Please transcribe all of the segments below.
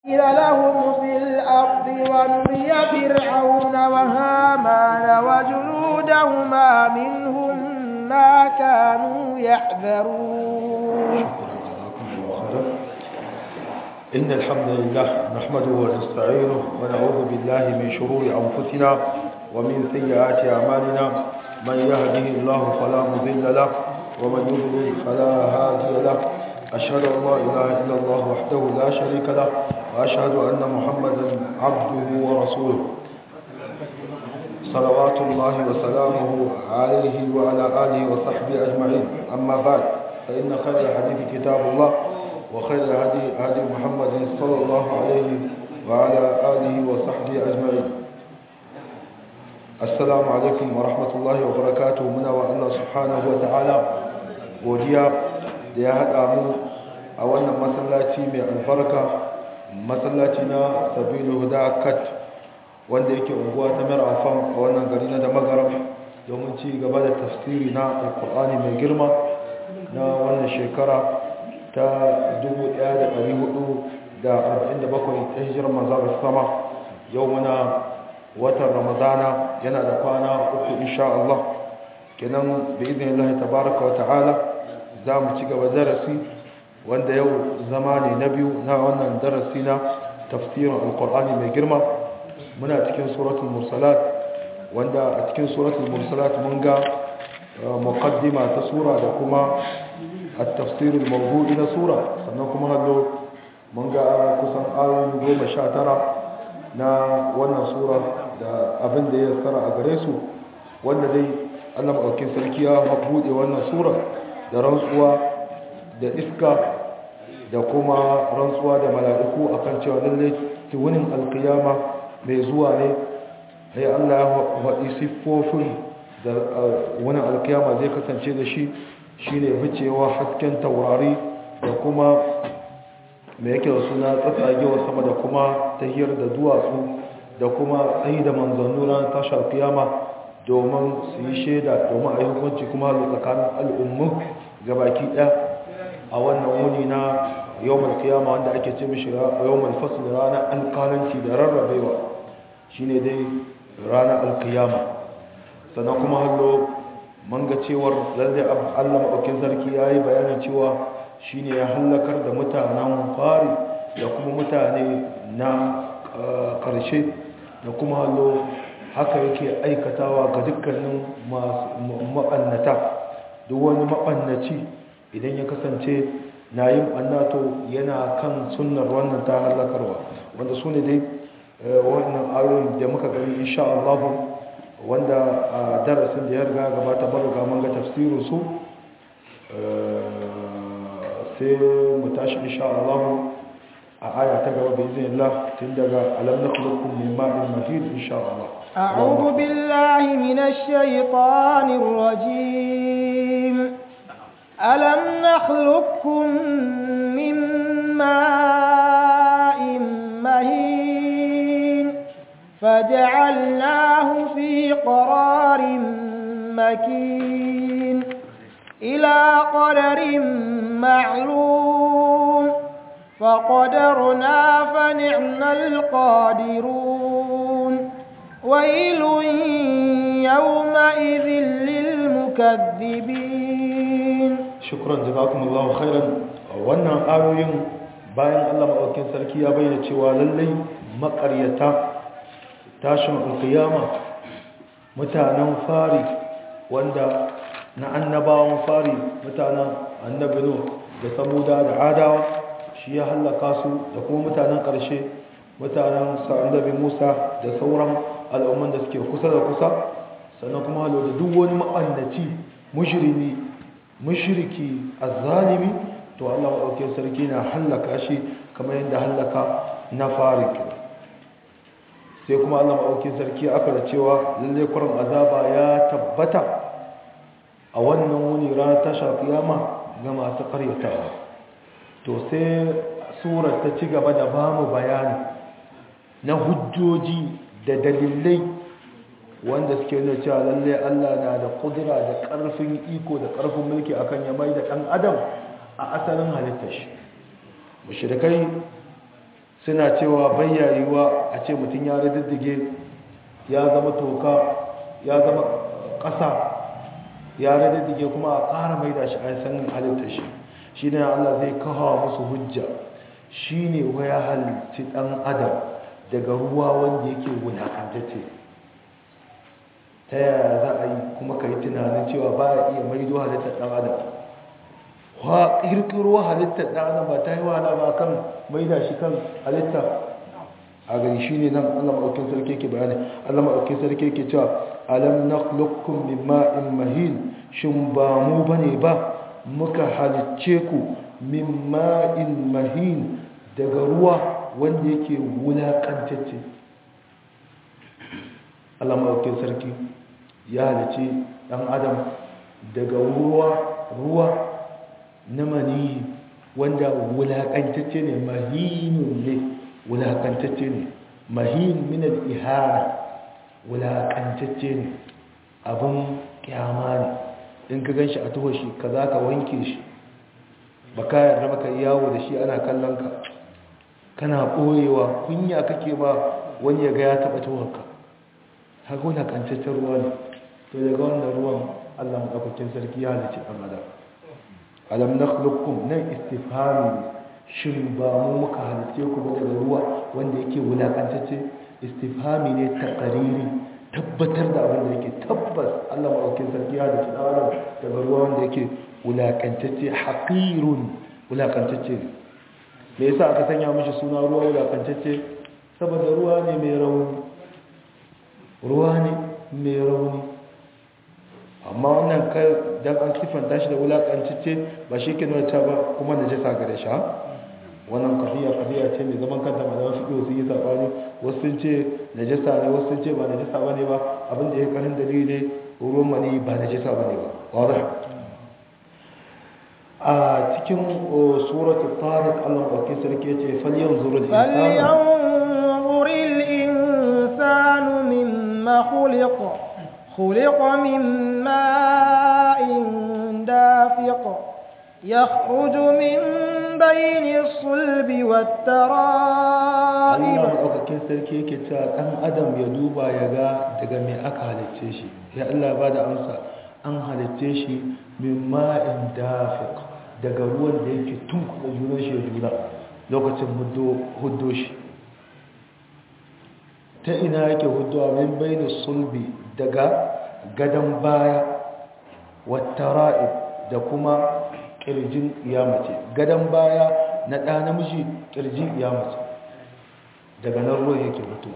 لهم في الأرض ونري فرعون وهامان وجنودهما منهم ما كانوا يحذرون إن الحمد لله نحمده ونستعينه ونعوذ بالله من شرور أنفسنا ومن سيئات أعمالنا من يهده الله فلا مضل له ومن يضلل فلا هادي له أشهد أن لا إله إلا الله وحده لا شريك له وأشهد أن محمدا عبده ورسوله صلوات الله وسلامه عليه وعلى آله وصحبه أجمعين أما بعد فإن خير الحديث كتاب الله وخير الهدي هدي محمد صلى الله عليه وعلى آله وصحبه أجمعين السلام عليكم ورحمة الله وبركاته منا والله سبحانه وتعالى godiya da ya haɗa mu a wannan masallaci mai albarka masallaci na sabilu huda kat wanda yake unguwa ta mara alfan a wannan gari na da magaram domin ci gaba da tafsiri na alkur'ani mai girma na wannan shekara ta 1447 ta hijirar manzara sama yau muna watan ramadana yana da kwana uku insha Allah kenan da izinin Allah tabaraka wa ta'ala za mu ci gaba darasi wanda yau zama ne na biyu na wannan darasi na tafsirin alkur'ani mai girma muna cikin suratul mursalat wanda a cikin suratul mursalat mun ga muqaddima ta sura da kuma التفسير الموضوعي na sura sannan kuma hallo mun ga kusan ayoyi goma sha tara na wannan sura da abin da ya tsara a gare su wanda dai allah maɗaukin sarki ya buɗe wannan sura da rantsuwa da iska da kuma rantsuwa da mala'iku akan cewa lallai tuwunin alkiyama mai zuwa ne sai allah ya faɗi siffofin da wani alkiyama zai kasance da shi shine ficewa hasken taurari da kuma mai yake da suna tsatsagewa sama da kuma tahiyar da duwatsu da kuma tsayi da manzannu ran tashar kiyama domin su yi shaida domin a yi hukunci kuma tsakanin al'ummu gabaki ɗaya a wannan wuni na yawon kiyama wanda ake ce mishi yawon fasil ranar alkalanci da rarrabewa shine dai ranar alkiyama sannan kuma hallo man ga cewar lalle Allah maɗaukin sarki ya yi bayanin cewa shi ne ya hallakar da mutanen fari da kuma mutane na ƙarshe da kuma hallo haka yake aikatawa ga dukkanin maɓannata duk wani maɓannaci idan ya kasance na yin ɓannato yana kan sunnar wannan ta hallakarwa wanda su ne dai wannan ayoyin da muka gani insha Allah wanda a darasin da ya riga gabata baruga mun ga tafsirin su sai mu tashi insha Allah a aya ta gaba bi iznillah tun daga alam nakhluqukum min ma'in mahin insha Allah أعوذ بالله من الشيطان الرجيم ألم نخلقكم من ماء مهين فجعلناه في قرار مكين إلى قدر معلوم فقدرنا فنعم القادرون ويل يومئذ للمكذبين شكرا جزاكم الله خيرا wannan ayoyin bayan Allah maɗaukin sarki ya bayyana cewa lallai maƙaryata tashin alkiyama mutanen fari wanda na annabawan fari mutanen annabi no da samuda da adawa shi ya hallaka su da kuma mutanen ƙarshe mutanen annabi musa da sauran al'umman da suke kusa da kusa sannan kuma halo da duk wani ma'annaci mushrimi mushriki azzalimi to Allah maɗaukin sarki na hallaka shi kamar yadda hallaka na fari sai kuma Allah maɗaukin sarki aka da cewa lalle kurin azaba ya tabbata a wannan wuni ranar tasha kiyama ga masu karyatawa to sai surar ta ci gaba da ba mu bayani na hujjoji da dalilai wanda suke nuna cewa lalle Allah na da kudura da ƙarfin iko da ƙarfin mulki akan ya mai da ɗan adam a asalin halittar shi mushrikai suna cewa bayyayewa a ce mutum ya riddige ya zama toka ya zama ƙasa ya riddige kuma a ƙara mai da shi a sanin halittar shi shi ne Allah zai kawo musu hujja shi ne waya halitti ɗan adam daga ruwa wanda yake wulakantacce ta yaya za a yi kuma ka yi tunanin cewa ba a iya maido halittar ɗan adam wa ƙirƙiro halittar ɗan adam ba ta yi wahala ba kan maida shi kan halitta a gani shi ne nan allah maɗaukin sarki ke bayani allah maɗaukin sarki ke cewa alam na lokun min ma'in mahin shin ba mu ba ne ba muka halicce ku min ma'in mahin daga ruwa wanda yake wulaƙantacce allah maɗaukin sarki ya halicce ɗan adam daga ruwa ruwa na mani wanda wulaƙantacce ne mahinun ne wulaƙantacce ne mahin minal ihara wulaƙantacce ne abin kyama ne in ka gan shi a tuho shi ka za ka wanke shi ba ka yarda maka yawo da shi ana kallon ka kana ɓoyewa kunya kake ba wani ya ga ya taɓa tuhonka haka wulaƙantaccen ruwa ne to daga wannan ruwan allah maɗaukakin sarki ya halice ɗan adam alam nakhluqukum nan istifhami shin ba mu muka halice ku ba daga ruwa wanda yake wulakantacce istifhami ne taqariri tabbatar da abin da yake tabbas Allah madaukakin sarki ya halice dan adam daga ruwa wanda yake wulakantacce haqirun wulakantacce me yasa aka sanya mishi suna ruwa wulakantacce saboda ruwa ne mai rauni ruwa ne mai rauni amma wannan kai dan an sifanta shi da wulakancicce ba shi ke nuna ba kuma na jisa gare shi wannan kafiya kafiya ce mai zaman kanta ma zama fiƙo sun yi saɓani wasu sun ce na jisa ne wasu sun ce ba na jisa ba ne ba abinda ya karin dalili ne ruwan mani ba na jisa ba ne ba wadda a cikin suratu tariq allah ɗauki sarki ce falyan zurul insanu mimma khuliqa خلق من ماء دافق يخرج من بين الصلب والترائب Allah maɗaukakin sarki yake cewa ɗan adam ya duba ya ga daga mai aka halicce shi ya Allah ba da amsa an halicce shi min ma'in dafiq daga ruwan da yake tun kuma junan shi ya juna lokacin huddo shi ta ina yake huddowa min bayin sulbi daga gadon baya wata ra'ib da kuma ƙirjin iyamace gadon baya na ɗa namiji ƙirjin iyamace daga nan ruwan yake mutu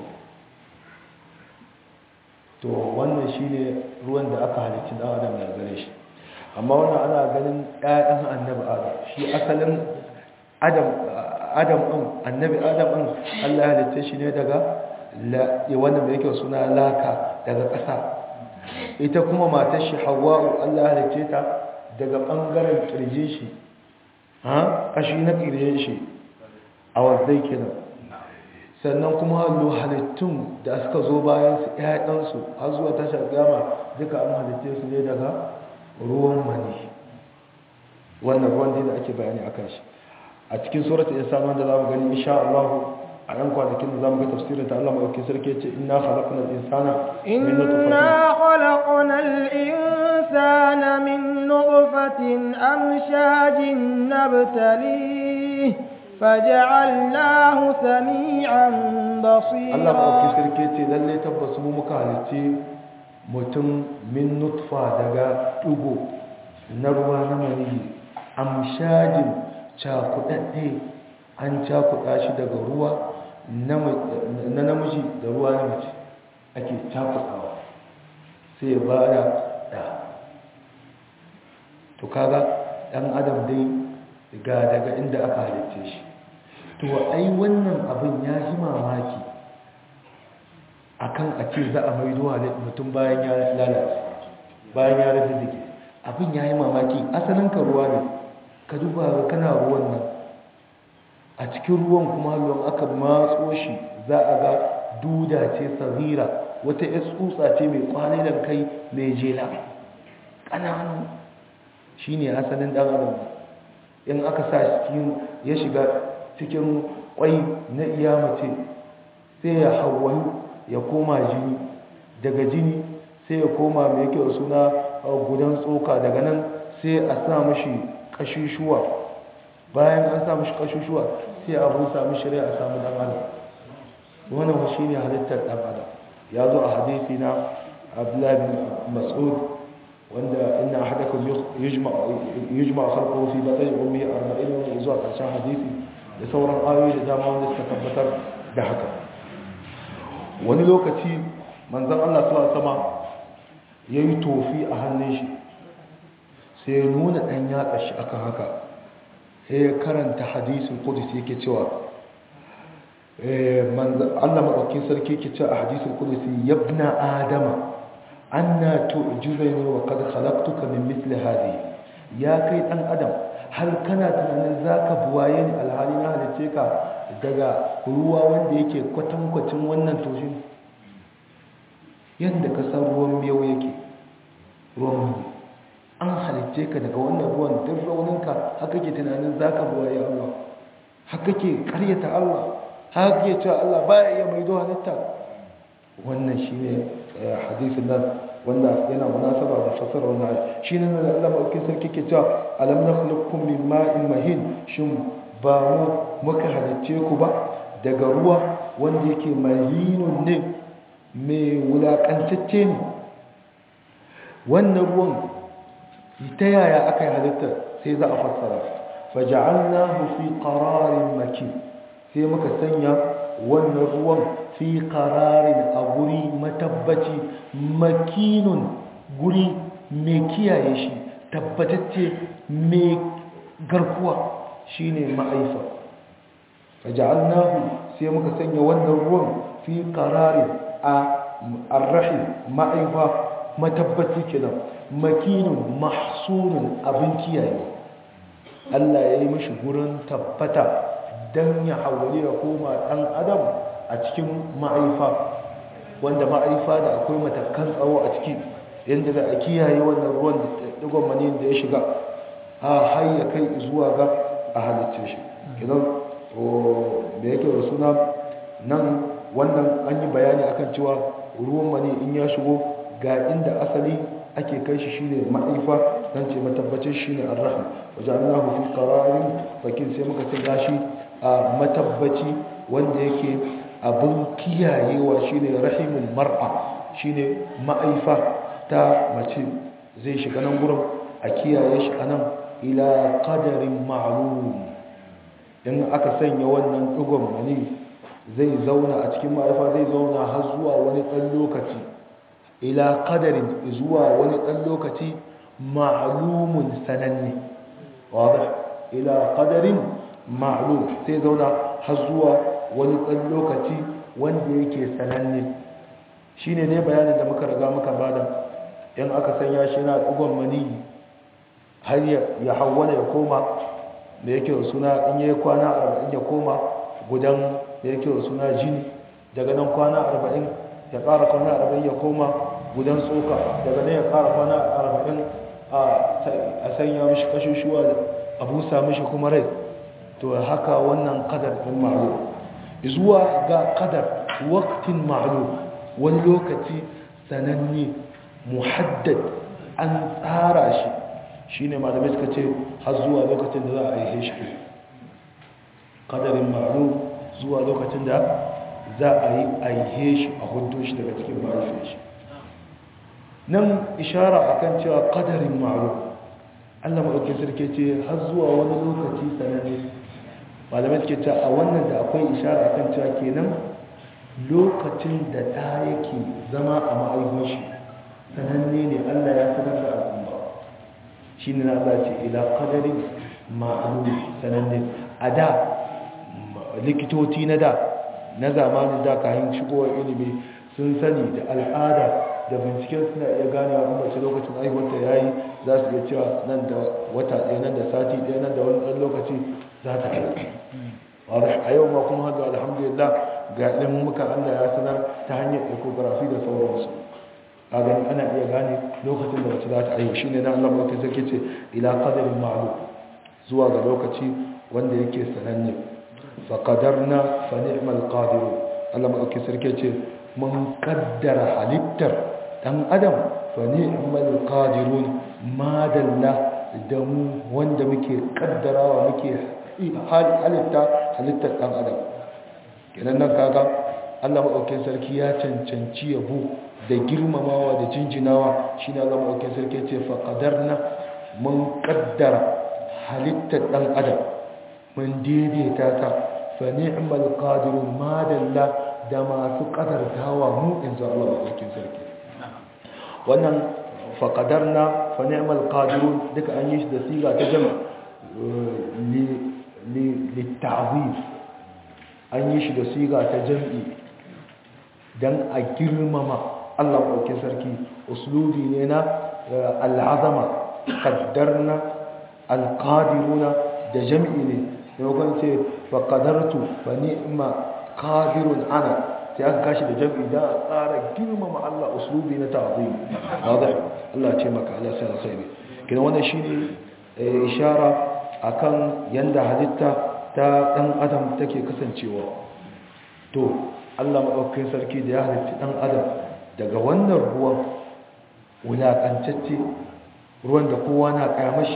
to wannan shi ne ruwan da aka halicci ɗan adam da gare shi amma wannan ana ganin ɗayan annabi adam shi asalin adam ɗin annabi adam ɗin allah halitta shi ne daga wanda mai yake suna laka daga ƙasa ita kuma matar shi hawa'u Allah halice ta daga ɓangaren ƙirjin shi ha ƙashi na ƙirjin shi a wazzai kenan sannan kuma hallo halittun da suka zo bayan su ƴaƴansu har zuwa tashar gama duka an halitte su ne daga ruwan mani wannan ruwan da ake bayani akan shi a cikin suratul insan wanda zamu gani insha Allah a ɗan kwanakin da zamu ga tafsirin ta Allah mai sarki ce inna khalaqnal insana inna khalaqnal insana min nutfatin amshajin nabtalihi faj'alnahu sami'an basira Allah mai sarki ce lalle tabbas mu muka halice mutum min nutfa daga dugo na ruwa na maniyi amshajin cakudadde an cakuɗa shi daga ruwa na namiji da ruwa na mace ake cakuɗawa sai ya ba da ɗa to kaga ɗan adam dai ga daga inda aka halitta shi to ai wannan abin ya yi mamaki akan a ce za a maido mutum bayan ya lalace bayan ya rage zike abin ya yi mamaki asalin ka ruwa ne ka duba kana ruwan nan a cikin ruwan kuma ruwan aka matso shi za a ga duda ce sazira wata ya tsutsa ce mai kwanilan kai mai jela ƙananu shi ne asalin ɗan adam in aka sa cikin ya shiga cikin kwai na iya mace sai ya hawayu ya koma jini daga jini sai ya koma mai yake suna gudan tsoka daga nan sai a sa mashi kashishuwa bayan an sa mashi kashishuwa sai a busa mashi rai a samu dan adam wannan shi ne halittar dan adam ya zo a hadisi na abdullahi bin mas'ud wanda inna ahadakum yujma yujma khalquhu fi batni ummihi 40 wa zuwa karshen hadisi da sauran ayoyi da dama wanda suka tabbatar da haka wani lokaci manzon Allah sallallahu alaihi wasallam yayi tofi a hannun shi sai ya nuna dan yatsa shi akan haka sai ya karanta hadisin qudsi yake cewa Allah maɗaukin sarki ke ce a hadisun kudusi yabna adama anna tu'jizani wa qad khalaqtuka min mithli hadi ya kai dan adam har kana tunanin zaka buwaye ni alhali na halice ka daga ruwa wanda yake kwatankwacin wannan toshin yadda ka san ruwan miyau yake ruwan an halice ka daga wannan ruwan duk rauninka haka ke tunanin zaka buwaye Allah haka ke karyata Allah haka ke cewa Allah baya iya maido halitta wannan shine hadisin nan wanda yana munasaba da fasara wannan ayi shine nan Allah mai sarki ke cewa alam nakhluqukum min ma'in mahin shin ba mu muka halicce ku ba daga ruwa wanda yake mahinun ne mai wulakantacce ne wannan ruwan ta yaya aka yi halitta sai za a fassara faja'alnahu fi qararin makin sai muka sanya wannan ruwan fi qararin a guri matabbaci makinun guri mai kiyaye shi tabbatacce mai garkuwa shine ma'aifa faja'alnahu sai muka sanya wannan ruwan fi qararin a arrahim ma'aifa matabbaci kenan makinun mahsunun abin kiyaye Allah ya yi mashi gurin tabbata don ya hawali ya koma ɗan adam a cikin ma'aifa wanda ma'aifa da akwai matakan tsawo a ciki yadda za a kiyaye wannan ruwan da ɗigon maniyin da ya shiga a har ya kai zuwa ga a halitce shi idan da yake da suna nan wannan an yi bayani akan cewa ruwan mani in ya shigo ga inda asali ake kai shi shine ma'aifa dan ce matabbacin shine ar-rahim wajalnahu fi qararin fakin sai muka sanya shi a matabbaci wanda yake abin kiyayewa shine rahimul mar'a shine ma'aifa ta mace zai shiga nan gurin a kiyaye shi anan ila qadarin ma'lum in aka sanya wannan dugon mani zai zauna a cikin ma'aifa zai zauna har zuwa wani ɗan lokaci ila qadarin zuwa wani ɗan lokaci ma'lumun sananne wadda ila qadarin ma'lum sai zauna har zuwa wani ɗan lokaci wanda yake sananne shine ne bayanin da muka riga muka bada in aka sanya shi na ɗigon mani har ya hawwana ya koma da yake suna in yi kwana arba'in ya koma gudan da yake suna jini daga nan kwana arba'in ya ƙara kwana arba'in ya koma gudan tsoka daga nan ya ƙara kwana arba'in a sanya mishi kashushuwa a busa mishi kuma rai to haka wannan kadar ɗin ma'alo zuwa ga kadar waktin ma'alo wani lokaci sananne muhaddad an tsara shi shi ne malamai suka ce har zuwa lokacin da za a aihe shi kadarin ma'alo zuwa lokacin da za a yi aihe shi a hudu shi daga cikin mahaifin shi nan ishara akan cewa kadarin ma'alo allah maɗauki sarki ce har zuwa wani lokaci sananne malamai suke cewa a wannan da akwai ishara akan cewa kenan lokacin da ɗa yake zama a ma'aikun shi sananne ne allah ya sanar da al'umma shi ne na allah ce ila kadarin ma'alu sananne a da likitoci na da na zamanin da kayan shigowar ilimi sun sani da al'ada da binciken suna iya gane wa mace lokacin aiwata ya yi za su iya cewa nan da wata ɗaya nan da sati ɗaya nan da wani ɗan lokaci za ta aiki a yau ma kuma hada alhamdulillah ga ilimin muka allah ya sanar ta hanyar ecography da sauransu a gani ana iya gane lokacin da mace za ta aiki shine na allah mai sarki ce ila qadarin ma'lum zuwa ga lokaci wanda yake sananne faqadarna fa ni'mal qadiru Allah madauki sarki ce mun kaddara halittar dan adam fa ni'mal qadirun madalla da mu wanda muke kaddarawa muke halitta halittar dan adam kenan nan kaga Allah madaukakin sarki ya cancanci yabo da girmamawa da jinjinawa shine Allah madaukakin sarki ya ce fa qadarna mun kaddara halittar dan adam mun daidaita ta fa ni'mal qadirun madalla da masu kadartawa mu inza Allah madaukakin sarki wannan fa qadarna fa ni'mal qadirun duka an yi shi da siga ta jama li li litta'zim an yi shi da siga ta jam'i dan a girmama Allah madaukakin sarki uslubi ne na al'azama qaddarna alqadiruna da jam'i ne yau ce fa qadartu fa ni'ma qadirun ana sai aka kashi da jam'i da a tsara girmama Allah uslubi na ta'zim wadah Allah ce maka Allah sai alkhairi kina wannan shine ishara akan yanda halitta ta dan adam take kasancewa to Allah madaukakin sarki da ya halitta dan adam daga wannan ruwan wulakantacce ruwan da kowa na kayamashi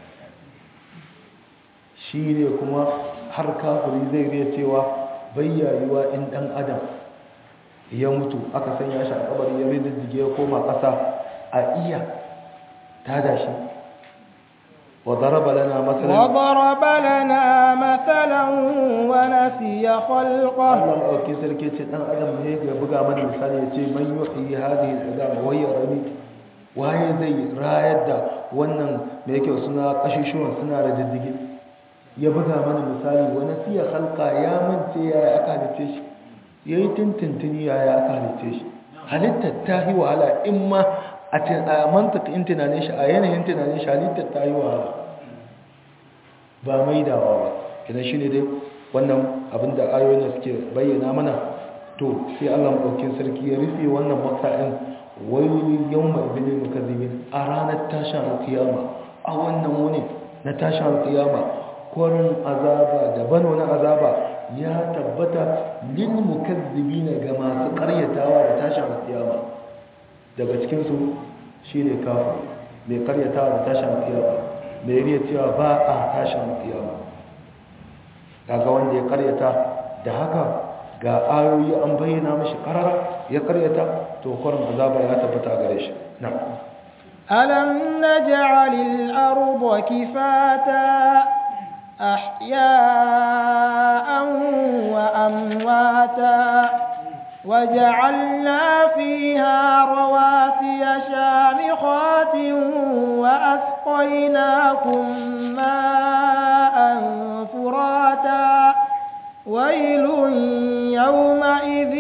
shi ne kuma har kafiri zai riya cewa bayyayuwa in dan adam ya mutu aka sanya shi a kabari ya riddige ya koma ƙasa a iya tada shi وضرب لنا مثلا وضرب لنا مثلا ونسي خلقه Allah ɗauki sarki ce ɗan adam ne ga buga mana misali ya ce man yuhi hadhihi al-azam wa yarani waye zai rayar da wannan me yake suna kashushuwan suna da diddige ya buga mana misali wa nasiya khalqa ya mance yaya aka halice shi yayi tintintini yaya aka halice shi halittar ta yi wahala in ma a mantaka in tunanin shi a yanayin tunanin shi halittar ta yi wahala ba maidawa ba idan shi ne dai wannan abinda ayoyin da suke bayyana mana to sai allah maɗaukin sarki ya rufe wannan matsa'in wayoyin yawon ma'ibinin mukazzibin a ranar tashin alkiyama a wannan wuni na tashin alkiyama kwarin azaba daban wani azaba ya tabbata lil mukazzibina ga masu karyatawa da tashin alkiyama daga cikinsu shi ne kafin mai karyatawa da tashin alkiyama mai riya cewa ba a tashin alkiyama daga wanda ya karyata da haka ga ayoyi an bayyana mashi karara ya karyata to kwarin azaba ya tabbata gare shi na ألم نجعل الأرض كفاتا أحياء وأمواتا وجعلنا فيها رواسي شامخات وأسقيناكم ماء فراتا ويل يومئذ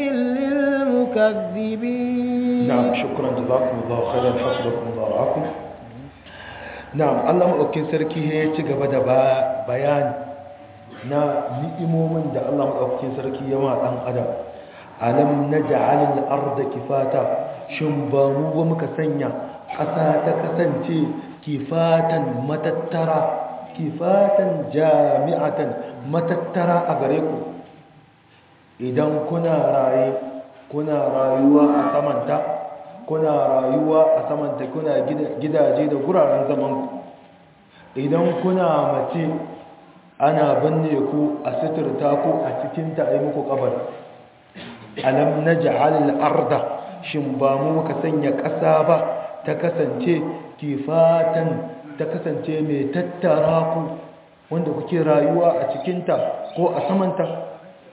للمكذبين نعم شكرا جزاكم الله خيرا حفظكم الله رعاكم نعم الله مؤكد سركي هي تجب بيان na ni'imomin da Allah maɗaukakin sarki ya ma ɗan adam alam naj'al al-ardha kifata shin ba mu ba muka sanya ƙasa ta kasance kifatan matattara kifatan jami'atan matattara a gare ku idan kuna raye kuna rayuwa a samanta kuna rayuwa a samanta kuna gidaje da guraren zaman ku idan kuna mace ana binne ku a suturta ku a cikin ta ai muku kabari alam naj'al al-arda shin ba mu muka sanya ƙasa ba ta kasance kifatan ta kasance mai tattara ku wanda kuke rayuwa a cikinta ko a samanta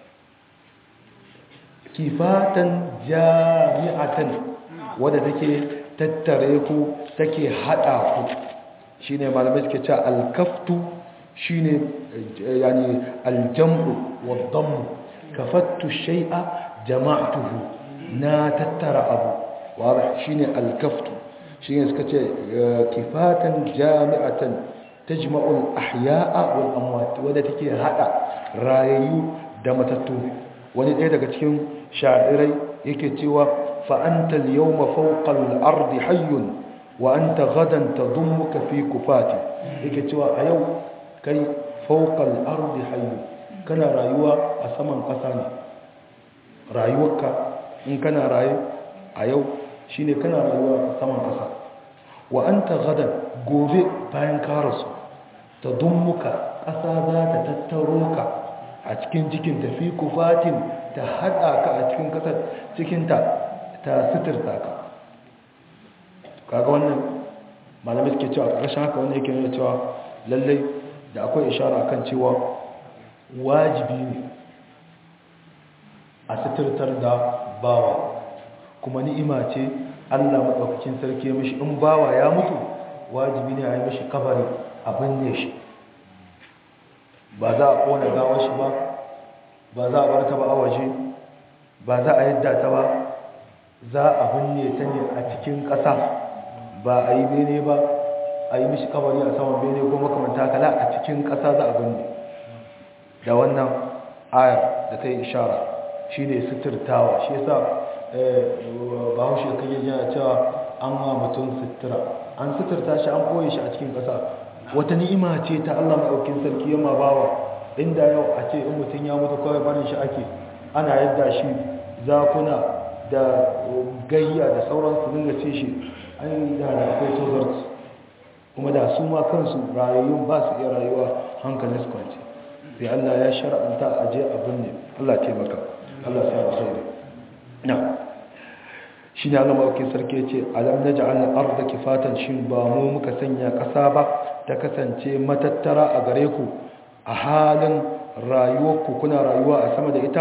kifatan jami'atan wadda take tattare ku take hada ku shine malamai suke cewa al-kaftu shine yani al-jam'u wad-dammu kafattu shay'a jama'tuhu na tattara abu wadda shine al-kaftu shine suka ce kifatan jami'atan tajma'ul ahya'a wal amwat wadda take hada rayayu da matattu wani ɗaya daga cikin sha'irai yake cewa fa anta al-yawma fawqa al-ardi hayyun wa anta gadan tadummuka fi kufati yake cewa a yau kai fawqa al-ardi hayyun kana rayuwa a saman ƙasa ne rayuwarka in kana raye a yau shine kana rayuwa a saman ƙasa wa anta gadan gobe bayan ka rasu ta dummuka ƙasa za ta tattaro ka a cikin cikin tafi kufatin ta haɗa ka a cikin ƙasar cikinta ta suturta ka kaga wannan malamai suke cewa ƙarshen haka wanda yake nuna cewa lallai da akwai ishara kan cewa wajibi ne a suturtar da bawa kuma ni'ima ce allah maɗaukakin sarki mishi in bawa ya mutu wajibi ne a yi mishi kabari a binne shi ba za a ƙona gawar shi ba ba za a bar ta ba a waje ba za a yadda ta ba za a binne ta ne a cikin ƙasa ba a yi bene ba a yi mishi kabari a saman bene ko makamanta kala a cikin ƙasa za a binne da wannan ayar da ta yi ishara shi ne suturtawa shi yasa ba haushe kan yi yana cewa an wa mutum sutura an suturta shi an koye shi a cikin ƙasa wata ni'ima ce ta allah maɗaukin sarki yamma bawa inda yau a ce in mutum ya mutu kawai barin shi ake ana yadda shi zakuna da gayya da sauransu dinga ce shi an yi da akwai tozarci kuma da su ma kansu rayayyun ba su iya rayuwa hankalin su kwanci sai Allah ya shara'anta a je abin ne Allah taimaka Allah sa alkhairi na shi ne Allah mawaki sarki ce alam naj'al al-ardha kifatan shin ba mu muka sanya kasa ba ta kasance matattara a gare ku a halin rayuwarku kuna rayuwa a sama da ita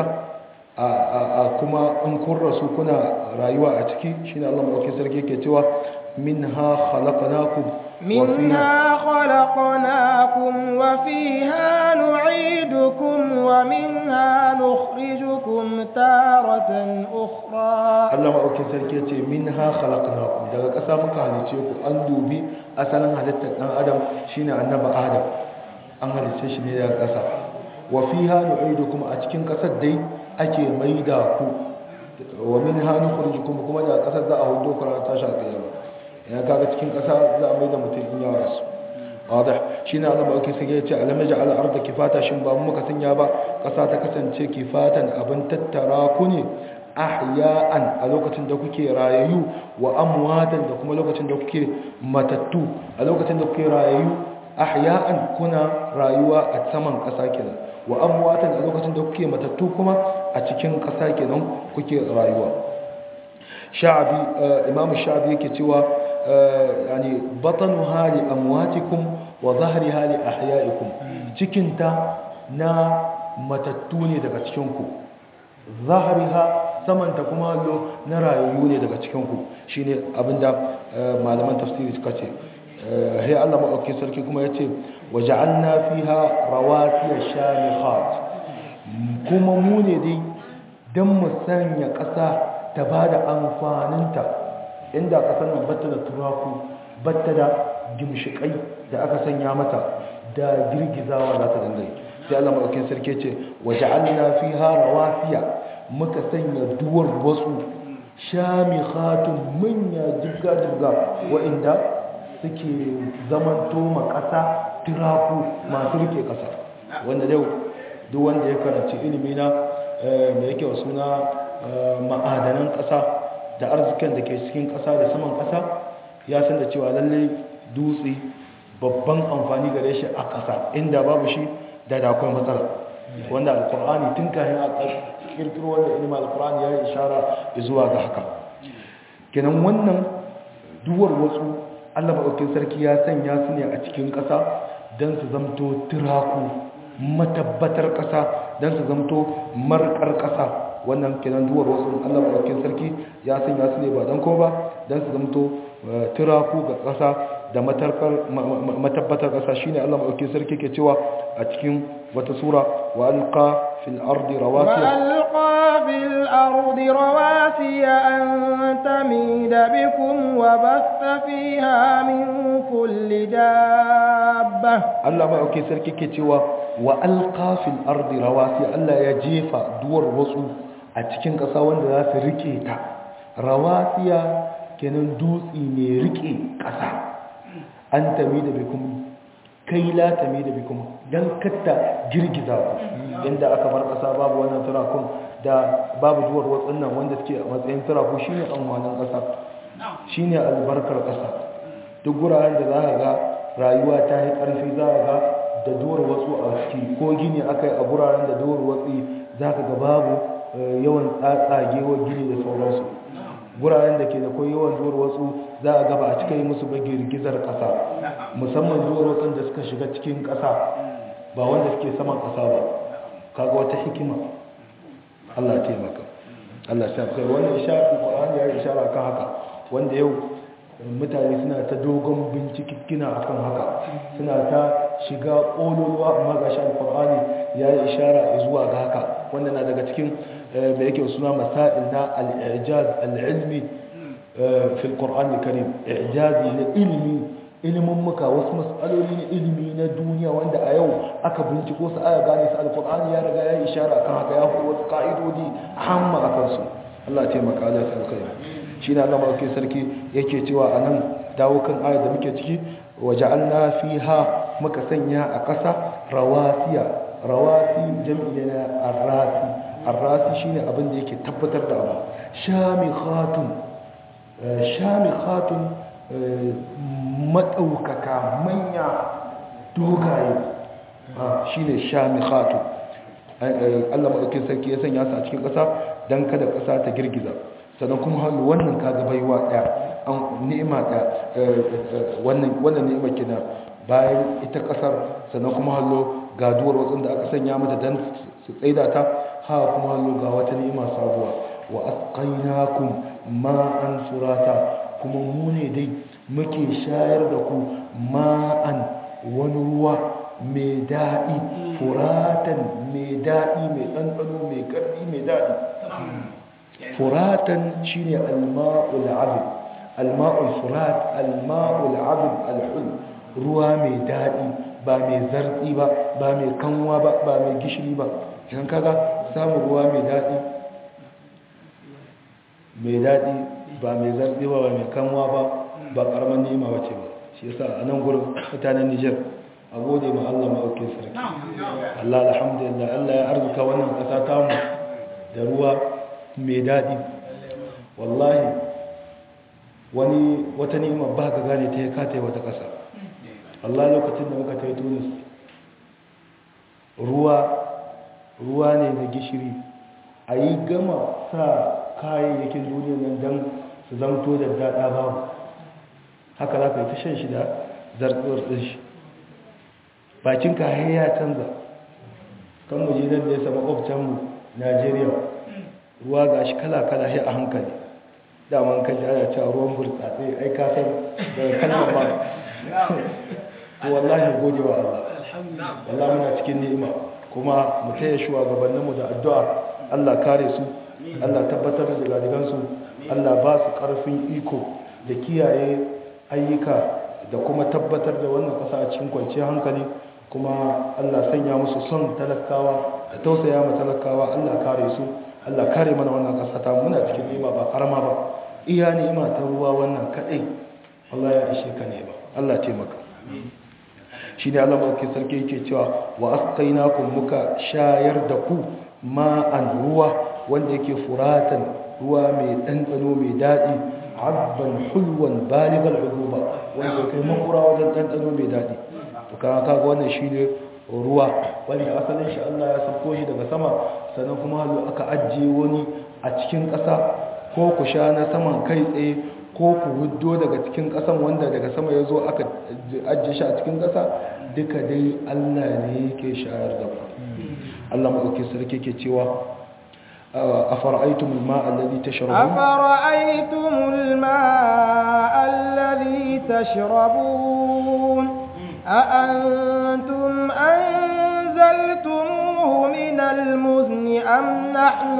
a kuma in kun rasu kuna rayuwa a ciki shine Allah mawaki sarki ke cewa minha khalaqnakum منها خلقناكم وفيها نعيدكم ومنها نخرجكم تارة أخرى Allah maɗaukin sarki ce min ha khalaqnakum daga ƙasa muka halice ku an dubi asalin halittar ɗan adam shine annaba adam an halice shi ne daga ƙasa wa fiha nu'idukum a cikin ƙasar dai ake maida ku wa min ha nukhrijukum kuma daga ƙasar za a hudo ku ran tashi alƙiyama ya kaga cikin ƙasa za a maida mutum in ya rasu wadah shine Allah maɗaukin sarki ya ce alam naj'al al-ardha kifata shin ba mu muka sanya ba ƙasa ta kasance kifatan abin tattara ku ne ahya'an a lokacin da kuke rayayyu wa amwatan da kuma lokacin da kuke matattu a lokacin da kuke rayayyu ahya'an kuna rayuwa a saman ƙasa kenan wa amwatan a lokacin da kuke matattu kuma a cikin ƙasa kenan kuke rayuwa sha'abi imam sha'abi yake cewa yani batanu hali amwatikum wa zahri hali ahya'ikum cikinta na matattu ne daga cikin ku zahriha samanta kuma lo na rayuwa ne daga cikinku shi ne abinda malaman tafsiri suka ce hai Allah maɗauki sarki kuma ya ce waje an na fi ha rawatiyar shamihat kuma mu ne dai don mu sanya ƙasa ta ba da amfaninta inda ƙasar nan batta da turaku batta da gimshiƙai da aka sanya mata da girgizawa za ta dangai sai Allah maɗauki sarki ce waje an na fi ha rawatiya muka sanya duwar wasu shamikhatun manya jibga-jibga wa'inda suke zamanto ma ƙasa tiraku masu rike ƙasa wanda yau duk wanda ya karanci ilimi na mai yake wa suna ma'adanan ƙasa da arzikin da ke cikin ƙasa da saman ƙasa ya san da cewa lallai dutse babban amfani gare shi a ƙasa inda babu shi da da akwai matsala wanda alkur'ani tun kayan a kirkiro wanda ilimin alkur'ani ya yi ishara zuwa ga haka kenan wannan duwar wasu allah maɗaukin sarki ya sanya su ne a cikin ƙasa don su zamto turaku matabbatar ƙasa don su zamto markar ƙasa wannan kenan duwar wasu allah maɗaukin sarki ya sanya su ne ba don kuma ba don su zamto turaku ga ƙasa da matabbatar ƙasa shine Allah maɗauki sarki ke cewa a cikin wata sura wa alqa fil ardi rawasiya wa alqa fil ardi rawasiya an tamida bikum wa batha fiha min kulli dabba Allah maɗauki sarki ke cewa wa alqa fil ardi rawasiya Allah ya jefa duwar wasu a cikin ƙasa wanda za su rike ta rawasiya kenan dutsi ne rike ƙasa an tami da bikin kai latami da bikum don katta girgiza ku inda aka bar ƙasa babu wannan turakun da babu duwar watsin nan wanda suke a matsayin turaku shine amfanin ƙasa shine albarkar ƙasa duk guraren da za ka ga rayuwa ta yi ƙarfi za ka ga da duwar watsu a ciki ko gini aka yi a guraren da duwar watsi za ka ga babu yawan tsatsagewar gini da sauransu guraren da ke da kwai yawan duwar watsu za a gaba a cika yi musu ba girgizar ƙasa musamman duwar watsun da suka shiga cikin ƙasa ba wanda suke saman ƙasa ba kaga wata hikima Allah taimaka Allah ta kai wannan ishara Qur'ani ya ishara kan haka wanda yau mutane suna ta dogon bincikina akan haka suna ta shiga ƙololuwa amma ga shi alƙur'ani ya yi ishara zuwa ga haka wanda na daga cikin da yake suna masail na al'ijaz al'ilmi fil ƙur'an karim ijazi na ilimi ilimin muka wasu matsaloli na ilimi na duniya wanda a yau aka binciko su aya gane su alƙur'ani ya riga ya yi ishara kan haka ya fi wasu ƙa'idodi hamma a kansu Allah taimaka Allah ta alkhairi shi na Allah maɗauki sarki yake cewa a nan dawo kan ayar da muke ciki waja'alna fiha muka sanya a ƙasa rawasiya rawasi jam'i na arrasi arrasi shine abin da yake tabbatar da abu shamikhatun shamikhatun madaukaka manya dogaye shine shamikhatun Allah madaukakin sarki ya sanya su a cikin ƙasa dan kada ƙasa ta girgiza sannan kuma hannu wannan kaga baiwa ɗaya an ni'ima ɗaya wannan wannan ni'ima kina bayan ita ƙasar sannan kuma hallo ga duwar watsin da aka sanya mata dan su tsaida ta ha kuma hallo ga wata ni'ima sabuwa wa asqainakum ma'an surata kuma mu ne dai muke shayar da ku ma'an wani ruwa mai daɗi furatan mai daɗi mai ɗanɗano mai ƙarfi mai daɗi furatan shine alma'ul azim alma'ul furat alma'ul azim alhul ruwa mai daɗi ba mai zartsi ba ba mai kanwa ba ba mai gishiri ba idan kaga samun ruwa mai daɗi mai daɗi ba mai zartsi ba ba mai kanwa ba ba ƙaramin nema ba ce ba shi yasa a nan gurin mutanen Nijar a gode ma Allah ma'aukin sarki Allah alhamdulillah Allah ya arzuka wannan ƙasa tamu da ruwa mai daɗi wallahi wani wata ni'ima ba ka gane ta ya kata wata ƙasa Allah lokacin da muka tai Tunis ruwa ruwa ne na gishiri a yi gama sa kayayyakin duniya nan don su zamto da daɗa babu haka za ka yi ta shan shi da zartsuwar ɗin shi bakin kayan ya canza kan muje nan da ya sama ofcanmu najeriya ruwa ga shi kala-kala shi a hankali daman kan ji ana cewa ruwan burtsatse ai kasar daga kalmar ba to wallahi gode wa Allah wallahi muna cikin ni'ima kuma mu taya shugabanninmu da addu'a Allah kare su Allah tabbatar da gadigansu Allah ba su karfin iko da kiyaye ayyuka da kuma tabbatar da wannan kasa a cikin kwanciyar hankali kuma Allah sanya musu son talakawa da tausaya ma talakawa Allah kare su Allah kare mana wannan kasa ta muna cikin ni'ima ba karama ba iya ni'ima ta ruwa wannan kadai Allah ya ishe ka ne ba Allah taimaka shi ne Allah mawaki sarki yake cewa wa asqainakum muka shayar da ku ma'an ruwa wanda yake furatan ruwa mai ɗanɗano mai daɗi abban hulwan baligal uduba wanda kai makura wajen ɗanɗano mai daɗi to kaga kaga wannan shine ruwa wanda asalin shi Allah ya sauko shi daga sama sannan kuma halu aka ajiye wani a cikin ƙasa ko ku sha na saman kai tsaye ko ku huddo daga cikin ƙasan wanda daga sama ya zo aka ajiye shi a cikin ƙasa duka dai Allah ne yake shayar da ku Allah maɗauki sarki ke cewa أفرأيتم الماء الذي تشربون أفرأيتم الماء الذي تشربون أأنتم أنزلتموه من المزن أم نحن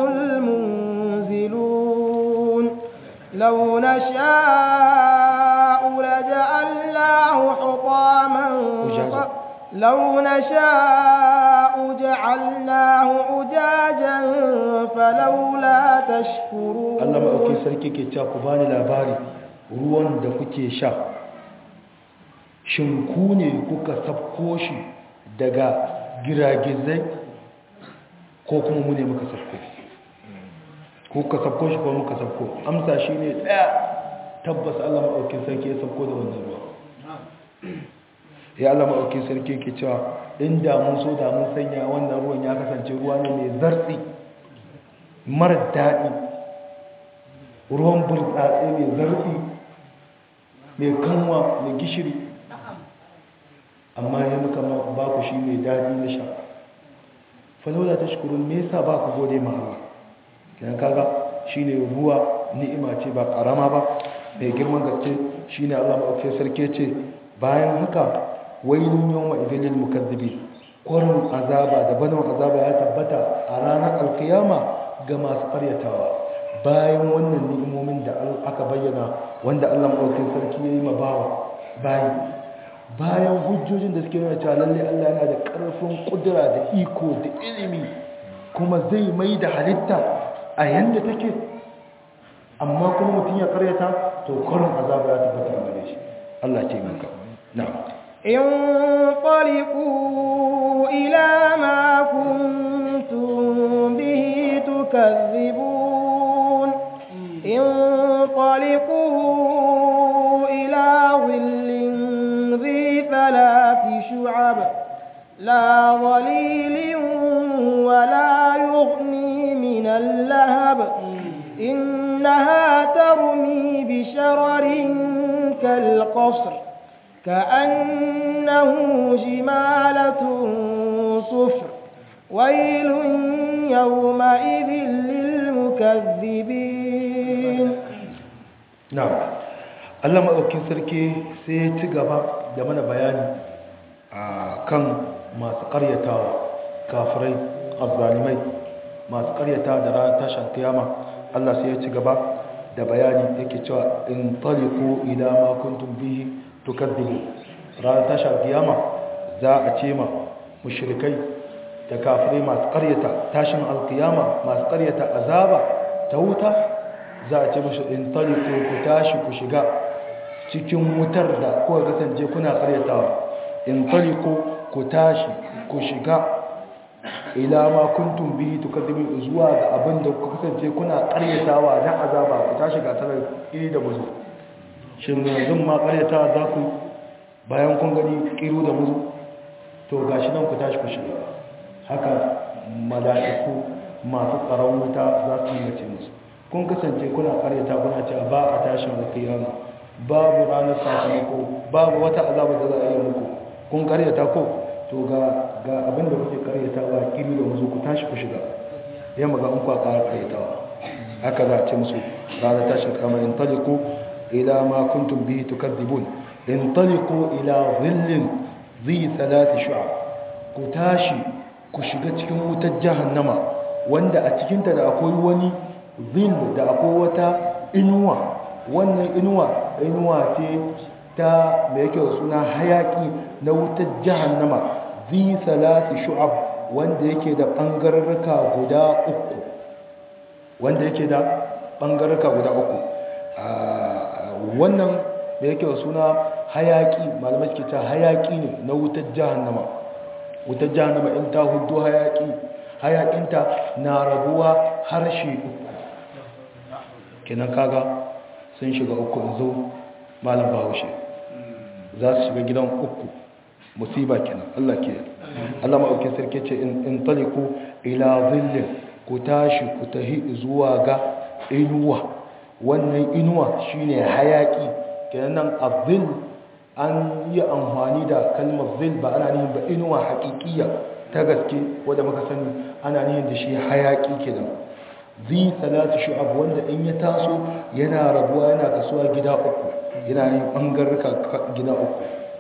المنزلون لو نشاء لجعلناه حطاما لو نشاء جعلناه أجاجا فلولا تشكرون Allah maɗauki sarki ke cewa ku bani labari ruwan da kuke sha shin ku ne kuka sabko shi daga giragizai ko kuma mu ne muka sabko kuka sabko shi ko muka sabko amsa shi ne ɗaya tabbas Allah maɗaukin sarki ya sabko da wannan ruwa ya Allah maɗaukin sarki ke cewa inda mun so da mun sanya wannan ruwan ya kasance ruwa ne mai zartsi mara daɗi ruwan burtsatse mai zartsi mai kanwa mai gishiri amma ya muka ba ku shi mai daɗi na sha falola ta shukurun me yasa ba ku gode ma Allah kenan kaga shine ruwa ni'ima ce ba karama ba mai girman gaske shine Allah maɗaukakin sarki ce bayan haka wailun yawma idilil mukazzibi kwarin azaba da banon azaba ya tabbata a ranar alkiyama ga masu karyatawa bayan wannan ni'imomin da aka bayyana wanda Allah maɗaukakin sarki ya yi ma bawa bayi bayan hujjojin da suke nuna cewa lalle Allah yana da ƙarfin ƙudura da iko da ilimi kuma zai mai da halitta a yanda take amma kuma mutum ya karyata to kwarin azaba ya tabbata a gare shi Allah ce maka na'am انطلقوا إلى ما كنتم به تكذبون انطلقوا إلى ظل ذي ثلاث شعب لا ظليل ولا يغني من اللهب إنها ترمي بشرر كالقصر كأنه جمالة صفر ويل يومئذ للمكذبين نعم Allah maɗaukin sarki sai ya ci gaba da mana bayani a kan masu ƙaryatawa kafirai azzalimai masu ƙaryata da ranar tashin kiyama Allah sai ya ci gaba da bayani yake cewa in taliku ila ma kuntum bihi tukaddibu ranar tashar kiyama za a ce ma mushrikai da kafirai masu karyata tashin alkiyama masu karyata azaba ta wuta za a ce mashi in taliku ku tashi ku shiga cikin wutar da kuka kasance kuna karyatawa in taliku ku tashi ku shiga ila ma kuntum bihi tukaddibu zuwa ga abin da kuka kasance kuna karyatawa na azaba ku tashi ga sanar iri da buzu shin yanzu ma karyata za ku bayan kun gani kiru da muzu to gashi nan ku tashi ku shiga haka mala'iku masu tsaron wuta za su yi mace musu kun kasance kuna karyata kuna ce ba a tashin alkiyama babu ranar sakamako babu wata azaba da za a yi muku kun karyata ko to ga ga abin da kuke karyata ba kiru da muzu ku tashi ku shiga yamma ga in ku ƙara karyatawa haka za a ce musu ranar tashin kama in taliku إلى ما كنتم به تكذبون انطلقوا إلى ظل ذي ثلاث شعب كتاشي كشغت كم جهنم wanda a cikinta da akwai wani zil da akwai wata inuwa wannan inuwa inuwa ce ta mai yake suna hayaki na wutar jahannama zi salati shu'ab wanda yake da bangararraka guda uku wanda yake da bangararraka guda uku wannan da yake wa suna hayaki malamai ke ta hayaki ne na wutar jahannama wutar jahannama in ta hudu hayaki hayakinta na rabuwa harshe uku kenan kaga sun shiga uku in zo malam bahaushe za su shiga gidan uku musiba kenan Allah ke Allah ma'aukin sarki ce in taliku ila zillin ku tashi ku tahi zuwa ga inuwa wannan inuwa shine hayaki kenan nan azil an yi amfani da kalmar zil ba ana nihin ba inuwa haƙiƙiya ta gaske wadda muka sani ana nihin da shi hayaki kenan zi salatu shu'ab wanda in ya taso yana rabuwa yana kasuwa gida uku yana yin bangarka gida uku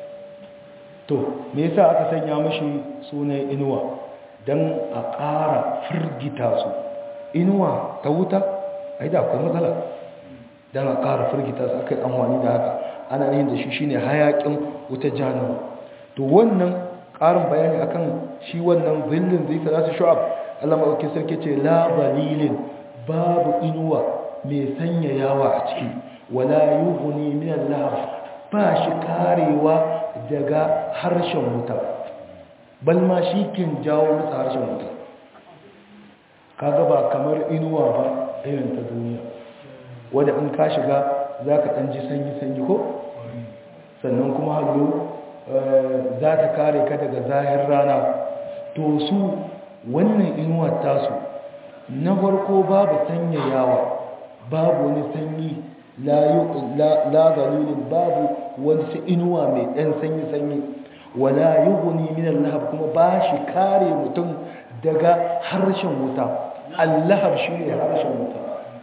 to me yasa aka sanya mashi sunan inuwa dan a ƙara firgita su inuwa ta wuta ai da akwai matsala dan a ƙara firgita su akai amfani da haka ana yin da shi shine hayakin wuta jahannama to wannan ƙarin bayani akan shi wannan zillin zai salatu shu'ab Allah maɗauki sarki ce la balilin babu inuwa mai sanya yawa a ciki wala yuhuni min al-lahab ba shi karewa daga harshen wuta balma shi kin jawo masa harshen wuta kaga ba kamar inuwa ba irin ta duniya wadda in ka shiga za ka ɗan ji sanyi-sanyi ko sannan kuma hallo za ta kare ka daga zahir rana to su wannan inuwa tasu na farko babu sanyayawa babu wani sanyi la zalilin babu wani inuwa mai ɗan sanyi-sanyi wala yughni min al-lahab kuma ba shi kare mutum daga harshen wuta al-lahab shine harshen wuta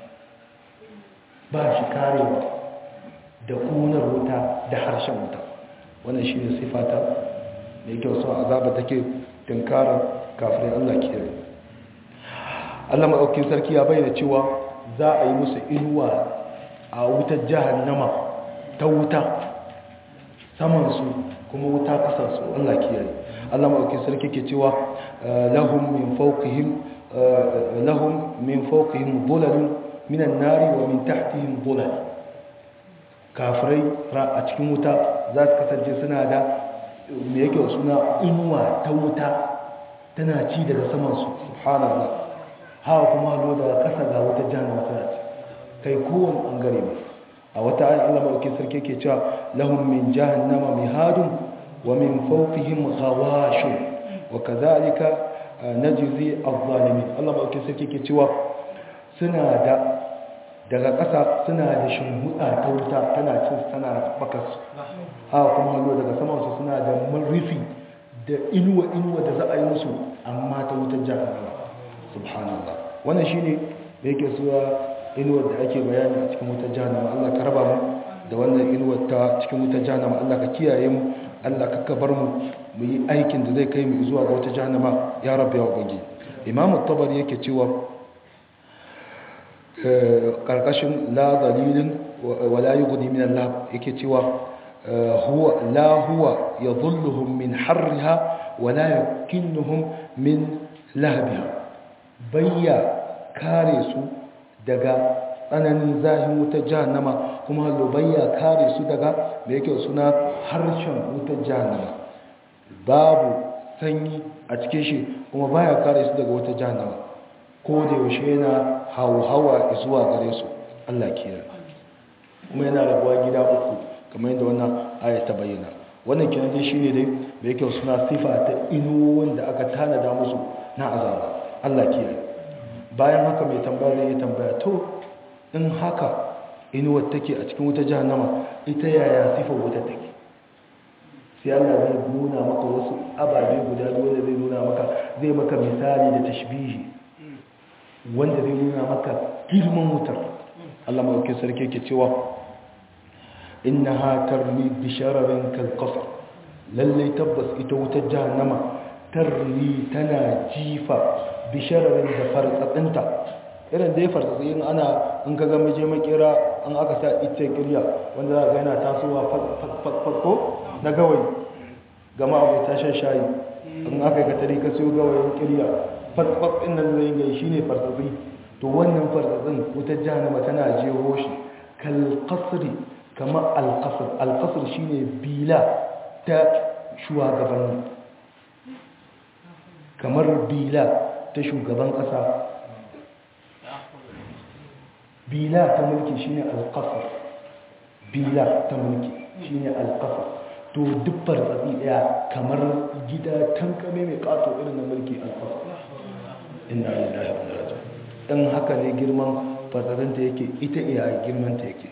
ba shi karewa da kunar wuta da harshen wuta wannan shine sifata da yake wasu azaba take tunkarar kafirin Allah ke Allah maɗaukin sarki ya bayyana cewa za a yi musu inuwa a wutar jahannama ta wuta samansu kuma wuta kasarsu Allah kiyaye Allah maɗaukin sarki ke cewa lahum min fawqihim lahum min fawqihim dhulalun minan nari wa min tahtihim dhulal kafirai a cikin wuta za su kasance suna da me yake suna inuwa ta wuta tana ci daga samansu subhanallah hawa kuma lo daga kasa ga wata jahannama tana ci kai kowane bangare ne a wata ayin Allah maɗauki sarki ke cewa lahum min jahannama mihadun wa min fawqihim ghawashun wa kadhalika najzi adh-dhalimin Allah maɗauki sarki ke cewa suna da daga ƙasa suna da shimhuda ta wuta tana cin tana bakas haka kuma hallo daga samansu suna da rufi da inuwa inuwa da za a yi musu amma ta wutar jahannama subhanallah wannan shine da yake suwa inuwar da ake bayani a cikin wutar jahannama Allah ka raba mu da wannan inuwar ta cikin wutar jahannama Allah ka kiyaye mu Allah ka kabar mu mu yi aikin da zai kai mu zuwa ga wutar jahannama ya rabbi ya ubangi imamu tabari yake cewa karkashin la dalilin wala yughni min Allah yake cewa huwa la huwa yadhulluhum min harriha wala yakinnuhum min lahbiha bayya kare su daga tsananin zahin wutar jahannama kuma hallo bayya kare su daga da yake suna harshen wutar jahannama babu sanyi a cikin shi kuma baya kare su daga wutar jahannama ko da yaushe yana hauhawa zuwa gare su Allah kiyaye kuma yana rabuwa gida uku kamar yadda wannan aya ta bayyana wannan kenan dai shine dai da yake suna sifa ta inuwoyin da aka tanada musu na azaba Allah kiyaye bayan haka mai tambaya zai yi tambaya to in haka inuwar take a cikin wuta jahannama ita yaya sifar wuta take sai Allah zai nuna maka wasu ababe guda biyu wanda zai nuna maka zai maka misali da tashbihi wanda zai nuna maka girman wutar Allah mawaukin sarki ke cewa innaha tarmi bi shararin kal qasr lalle tabbas ita wutar jahannama tarmi tana jifa bi shararin da fartsatsinta irin da ya fartsatsi in ana in ka ga mije makera an aka sa ita kirya wanda za ga yana tasowa fatko na gawayi gama abu ta shan shayi in aka yi katari ka siyo gawayin kirya fatfat ɗin nan zai gai shi ne fartsatsi to wannan fartsatsin wutar jahannama tana jeho shi kalkasri kamar alkasir alkasir shi ne bila ta shugabanni kamar bila ta shugaban ƙasa bila ta mulki shi ne alkasir bila ta mulki shi ne alkasir to duk fartsatsi ɗaya kamar gida tankame mai ƙato irin na mulki alkasir inna lillahi wa inna ilaihi dan haka ne girman fadarinta yake ita iya girmanta yake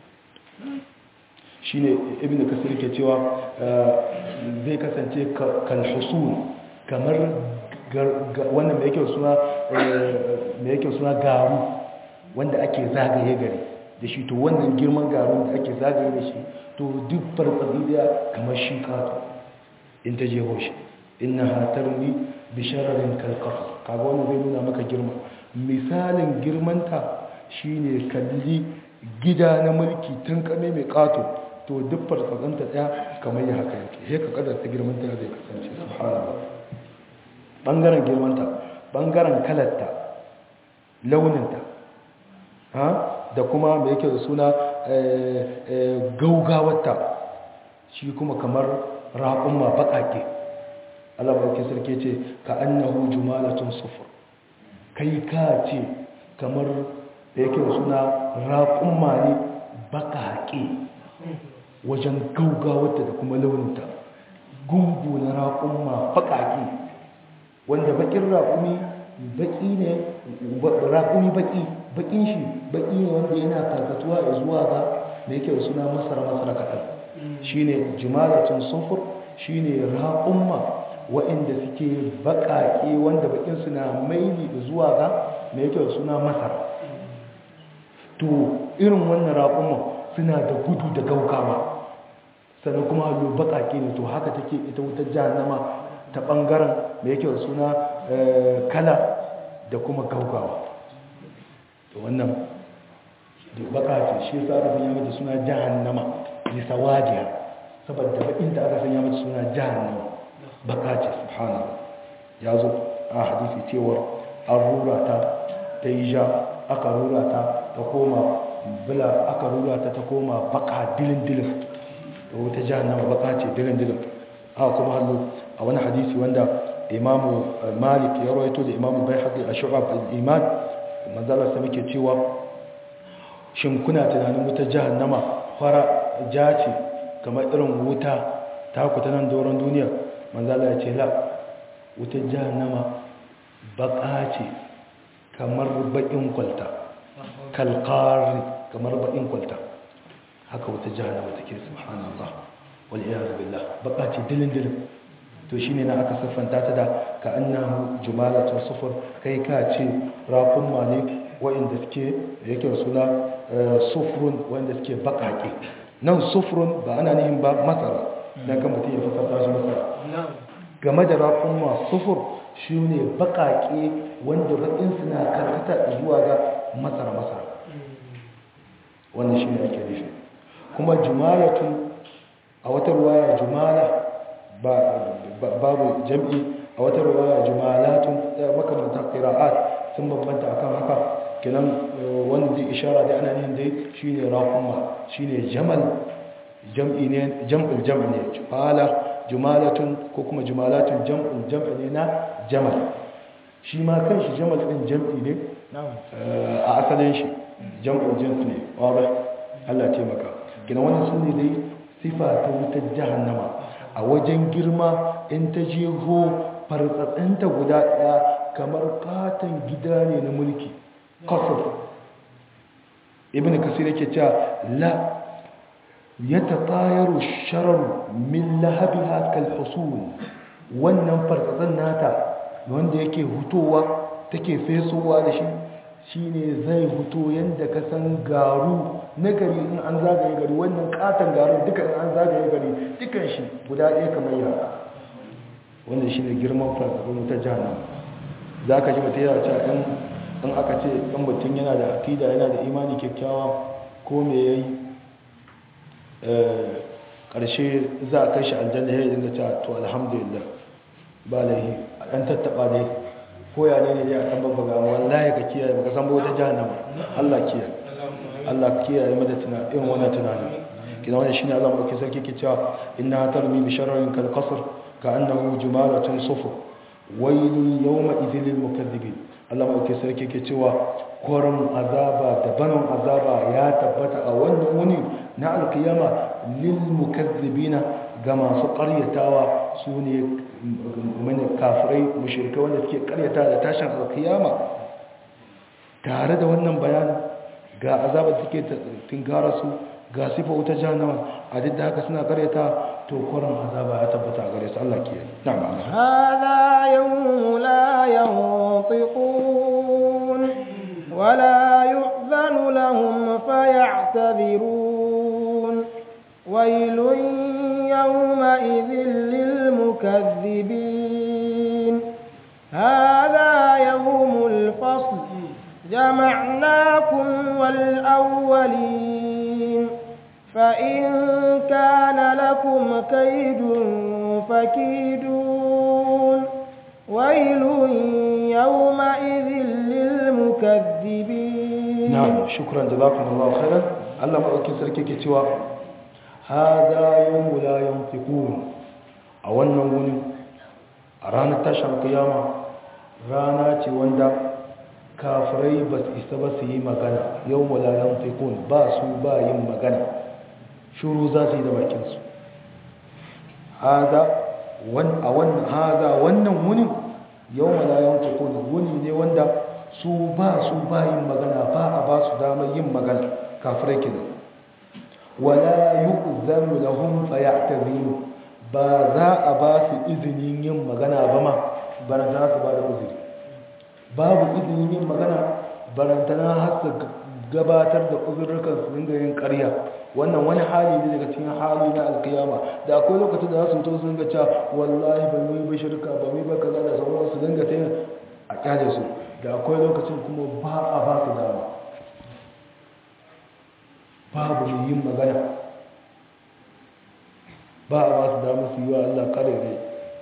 shine ibnu kasir ke cewa zai kasance kal husul kamar wannan mai yake suna mai yake suna garu wanda ake zagaye gari da shi to wannan girman garu da ake zagaye da shi to duk farfadi da kamar shi kato in ta jeho shi innaha tarmi bi shararin kal qasr kaga wannan zai nuna maka girma misalin girmanta shine kalli gida na mulki tun kame mai kato to duk farfazanta daya kamar ya haka yake he ka kadar ta girmanta zai kasance subhanallah bangaren girmanta bangaren kalarta launinta ha da kuma mai yake da suna gaugawarta shi kuma kamar raƙumma baƙaƙe Allah barke sarki ce ka annahu jumalatun sufur kai ka ce kamar da yake suna raƙumma ne baƙaƙe wajen gaugawarta da kuma launinta gungu na raƙumma baƙaƙe wanda baƙin raƙumi baƙi ne raƙumi baƙi baƙin shi baƙi ne wanda yana karkatuwa da zuwa ga da yake suna masara masara kaɗan shi ne jimalatun sufur shi ne raƙumma waɗanda suke baƙaƙe wanda baƙin suna maili da zuwa ga da yake suna masara to irin wannan raƙumma suna da gudu da gaugawa sannan kuma hallo baƙaƙe ne to haka take ita wutar jahannama ta ɓangaren da yake suna kala da kuma gaugawa to wannan baka ce shi yasa aka sanya mata suna jahannama li sawadiha saboda bakin da aka sanya mata suna jahannama baka ce subhanallah ya zo a hadisi cewar an rura ta ta yi ja aka rura ta ta koma bila aka rura ta ta koma baka dilin dilin da wata jahannama baka ce dilin dilin haka kuma hallo a wani hadisi wanda imamu malik ya rawaito da imamu bai haƙi a shu'ab al-iman manzala sa muke cewa shin kuna tunanin wuta jahannama fara ja ce kamar irin wuta ta ku ta nan doron duniya manzala ya ce la wuta jahannama baka ce kamar baƙin kwalta kalkari kamar baƙin kwalta haka wuta jahannama take subhanallah wal iyaz billah baka ce dilin dilin to shi ne na aka siffanta ta da ka annahu jumalatun sufur kai ka ce rakunma ne wa'inda suke yake suna sufurun wa'inda suke bakake nan sufurun ba ana nihin ba masara don kan mutum ya fasarta shi masara game da rakunma sufur shi ne bakake wanda bakin suna karkata zuwa ga masara masara wannan shi ne ake nufi kuma jumalatun a wata ruwaya jumala babu jam'i a wata ruwaya jumalatun makamantar qira'at sun bambanta akan haka kenan wanda zai ishara da ana yin dai shine raquma shine jamal jam'i ne jam'ul jam' ne jumala jumalatun ko kuma jumalatun jam'ul jam' ne na jamal shi ma kanshi jamal din jam'i ne a asalin shi jam'ul jins ne wadah Allah ya taimaka kenan wannan sunne dai sifa ta wutar jahannama a wajen girma in ta jeho fartsatsinta guda ɗaya kamar katon gida ne na mulki kasar ibn kasir yake cewa la ya ta tayaru sharar min lahabi hakal husul wannan fartsatsin nata wanda yake hutowa take fesowa da shi shine zai huto yadda ka san garu na gari in an zagaye gari wannan katon garin duka in an zagaye gari dukan shi guda ɗaya kamar yara wanda shi ne girman farfafin ta jana za ka ji mutum yana cewa in aka ce ɗan mutum yana da akida yana da imani kyakkyawa ko me ya yi ƙarshe za a kai shi aljanna ya yi dinga cewa to alhamdulillah ba laihi a ɗan tattaɓa dai ko ya ne ne ya ɗan babba ga wallahi ka kiyaye baka san ba wata jahannama Allah kiyaye Allah kiyaye mada tunani irin wannan tunani kina wannan shine Allah mai sarki ke cewa inna tarmi bi sharrin kal qasr ka annahu jumalatun sufur waylun yawma idhil lil mukaththibin Allah mai sarki ke cewa koran azaba da banon azaba ya tabbata a wannan wuni na alkiyama lil mukaththibina ga masu ƙaryatawa su ne mani kafirai mushrikai wanda suke ƙaryata da tashin alkiyama tare da wannan bayanin ga azabar da suke tinkara su ga sifa wuta jahannama a duk da haka suna karyata to kuran azaba ya tabbata a gare su Allah ke na'am Allah هذا يوم لا ينطقون ولا يؤذن لهم فيعتذرون ويل يومئذ للمكذبين هذا يوم الفصل جمعناكم والأولين فإن كان لكم كيد فكيدون ويل يومئذ للمكذبين na'am shukran jazakumullahu khairan Allah madaukin sarki ke cewa hada yawmu la yantiqun a wannan wuni a ranar tashin kiyama rana ce wanda kafirai ba su isa ba su yi magana yawmu la yantiqun ba su ba yin magana shuru za su yi da bakinsu hada a wannan hada wannan wunin yawmu la yantiqun wuni ne wanda su ba su ba yin magana ba a ba su damar yin magana kafirai kenan wala yu'zanu lahum fayatazinu ba za a ba su izinin yin magana ba ma barantana su ba da uzuri babu izinin yin magana barantana har su gabatar da uzurrukan su dinga yin ƙarya wannan wani hali ne daga cikin hali na alkiyama da akwai lokacin da za su to su dinga cewa wallahi ba mu yi ba shirka ba mu yi ba kaza da sauran su dinga ta a kyale su da akwai lokacin kuma ba a ba su dama babu mai yin magana ba a ba su dama su yi wa Allah kare rai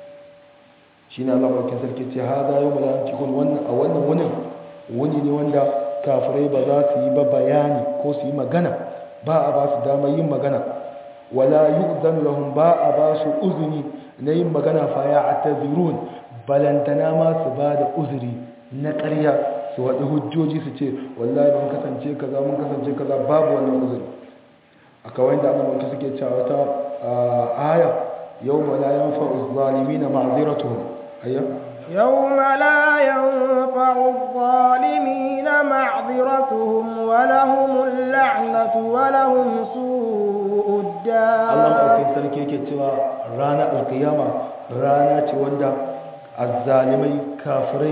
shi na Allah bakin sarki ce ha za yi mula cikin wannan a wannan wunin wuni ne wanda kafirai ba za su yi ba bayani ko su yi magana ba a ba su dama yin magana wala yu'zanu lahum ba a ba su uzuni na yin magana fa ya atazirun balantana ma su ba da uzuri na ƙarya su waɗi hujjoji su ce wallahi mun kasance kaza mun kasance kaza babu wannan uzuri a kawai da annabawa suke cewa ta aya yawma la yanfa'u adh-dhalimina ma'dhiratuhum ayya yawma la yanfa'u adh-dhalimina ma'dhiratuhum wa lahumul la'natu wa lahum su'ud dar Allah madaukakin sarki yake cewa rana alkiyama rana ce wanda azzalimai kafirai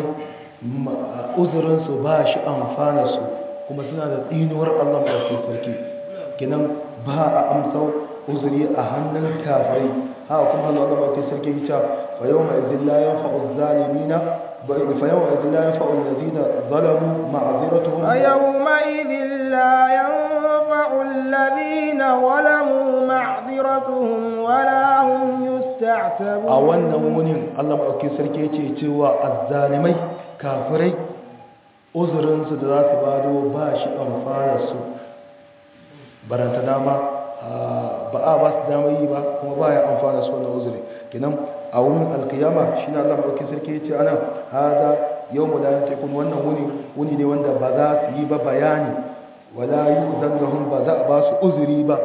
uzurinsu ba shi amfana su kuma suna da tsinuwar Allah maɗauki sarki kinan ba a amsa uzuri a hannun kafirai haka kuma Allah maɗauki sarki ya ce fa yau mai zilla ya fa'u zalimina fa yau mai zilla ya fa'u lazina zalamu ma'aziratuhum fa yawma idhin la yanfa'u alladhina zalamu ma'ziratuhum wa la hum yusta'tabun a wannan wunin Allah maɗauki sarki ya ce cewa azzalimai kafirai uzurinsu da za su bado ba shi amfana su baranta dama ba a ba su dama yi ba kuma ba ya amfana su wannan uzuri kinan a wurin alkiyama shi na allah maɗauki sarki ya ce ana haza yau mu layan tekun wannan wuni wuni ne wanda ba za su yi ba bayani wala yi zangahun ba za a ba su uzuri ba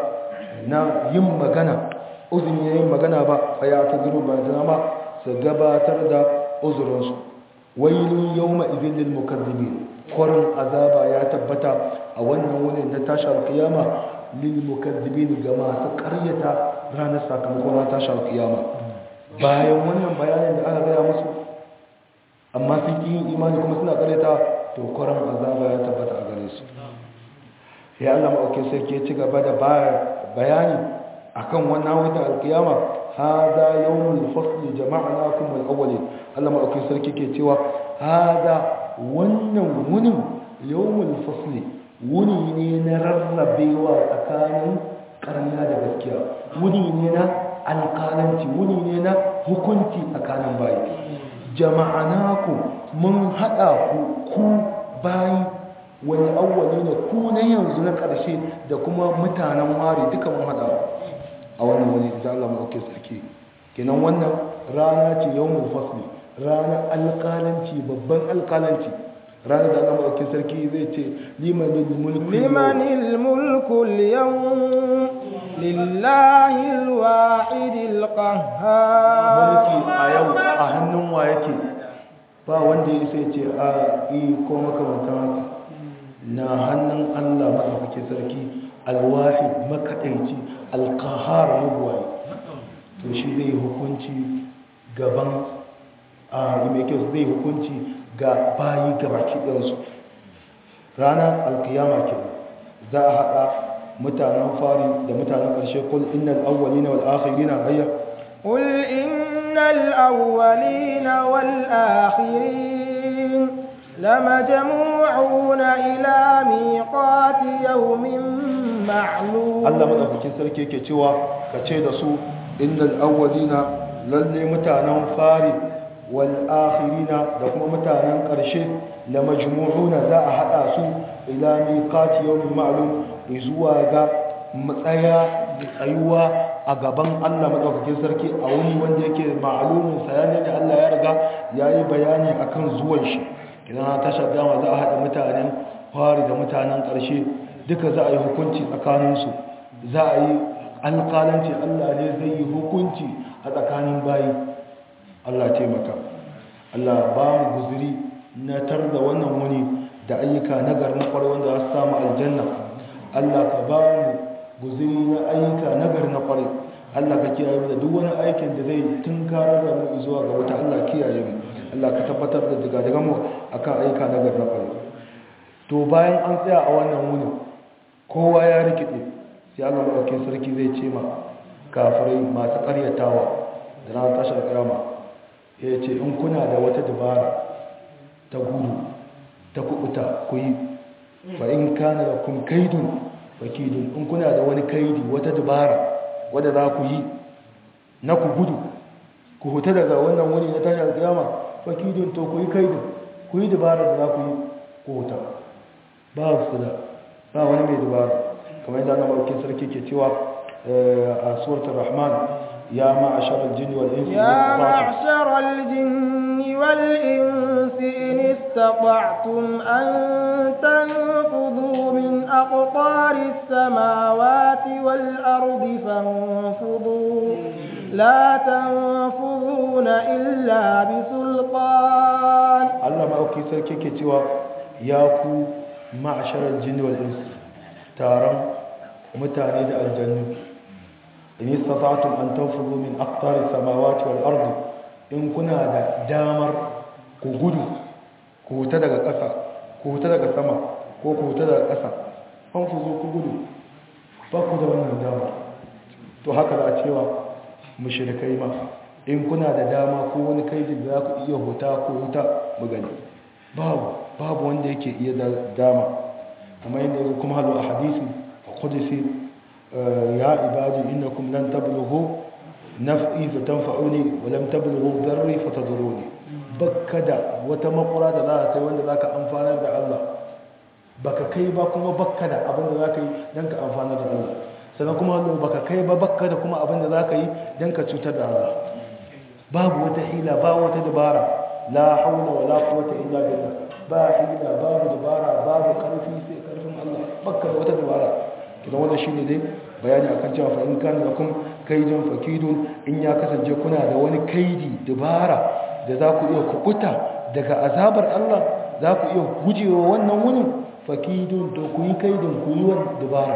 na yin magana uzuri na yin magana ba fa ya ta zuru ba dama su gabatar da uzurinsu wailun yawma idin lil mukazzibin kwarin azaba ya tabbata a wannan wurin na tashar kiyama lil mukazzibin ga masu karyata ranar sakamakon na tashar kiyama bayan wannan bayanin da aka gaya musu amma sun ki yin imani kuma suna karyata to kwarin azaba ya tabbata a gare su ya Allah ma'aukin sarki ya ci gaba da bayani akan wannan wata alkiyama hada yawmul fasli jama'nakum wal awwalin Allah madaukakin sarki ke cewa hada wannan wunin yawmul fasli wuni ne na rarrabewa tsakanin karniya da gaskiya wuni ne na alƙalanci wuni ne na hukunci tsakanin bayi jama'anakum mun hada ku ku bayi wani awwali ne ku na yanzu na ƙarshe da kuma mutanen ware duka mun hada a wannan wani da Allah maɗauke sarki kenan wannan rana ce yawon fasli rana alƙalanci babban alƙalanci rana da Allah maɗauke sarki zai ce limanil mulku limanil mulku yawon lillahi alwahidil qahhar mulki a yau a hannun wa yake ba wanda ya sai ce a yi ko makamantan haka na hannun Allah maɗauke sarki alwahid makaɗaici alkahar mabuwayi to shi zai hukunci gaban a mai kyau zai hukunci ga bayi gabaki ɗansu ranar alkiyama ke za a haɗa mutanen fari da mutanen ƙarshe kul innal awwalina wal akhirina hayya قل إن الأولين والآخرين لمجموعون إلى ميقات يوم معلوم Allah madaukakin sarki yake cewa ka ce da su innal awwalina lalle mutanen fari wal akhirina da kuma mutanen ƙarshe la majmu'una za a hada su ila miqati yawmin ma'lum zuwa ga matsaya tsayuwa a gaban Allah madaukakin sarki a wani wanda yake ma'alumin sayani da Allah ya riga ya yi bayani akan zuwan shi idan na tashar dama za a haɗa mutanen fari da mutanen ƙarshe duka za a yi hukunci tsakaninsu za a yi alƙalanci Allah ne zai yi hukunci a tsakanin bayi Allah taimaka Allah ba mu guziri na tar da wannan wuni da ayyuka na garin kwarai wanda za su samu aljanna Allah ka ba mu guziri na ayyuka na garin kwarai Allah ka kiyaye mu da duk wani aikin da zai tunkara da mu zuwa ga wata Allah kiyaye mu Allah ka tabbatar da daga daga mu akan ayyuka na garin kwarai to bayan an tsaya a wannan wuni kowa ya rikide sai Allah madaukakin sarki zai ce ma kafirai masu karyatawa da ranar tashar kiyama ya ce in kuna da wata dabara ta gudu ta kubuta ku yi fa in kana da kun kaidun fakidun in kuna da wani kaidi wata dabara wadda za ku yi na ku gudu ku huta daga wannan wani na tashar kiyama fakidun to ku yi kaidun ku yi dabara da za ku yi ku huta ba su da ba wani mai dabara kamar yadda annabawa sarki ke cewa a suratul rahman ya ma'ashar aljinni wal insi يا معشر الجن والإنس إن استطعتم أن تنفذوا من أقطار السماوات والأرض فانفذوا لا تنفذون إلا بسلطان Allah ma'auki sarki ke cewa ya ku ma'ashar aljinni wal insi taron mutane da aljannu in istata'tum an tanfudu min aqtari samawati wal ardi in kuna da damar ku gudu ku huta daga ƙasa ku huta daga sama ko ku huta daga ƙasa fanfuzu ku gudu ba ku da wannan dama to haka za a cewa mushrikai ma in kuna da dama ko wani kaidi da za ku iya huta ko huta mu gani babu babu wanda yake iya da dama kamar yadda yanzu kuma halu a hadisi a kudisi ya ibadi innakum lan tablughu naf'i fa tanfa'uni wa lam tablughu darri fa tadurruni bakka da wata makura da za ka kai wanda zaka amfanar da Allah baka kai ba kuma bakka da abin da zaka yi dan ka amfanar da Allah sannan kuma hallo baka kai ba bakka da kuma abin da zaka yi dan ka cutar da Allah babu wata hila ba wata dabara la haula wala quwwata illa billah ba hila babu dabara babu karfi sai karfin Allah bakka da wata dabara kidan wannan shine dai bayani akan cewa fa in kana lakum kaidun fakidun in ya kasance kuna da wani kaidi dabara da za ku iya kukuta daga azabar Allah za ku iya gujewa wannan wani fakidun to ku yi kaidun ku yi wani dabara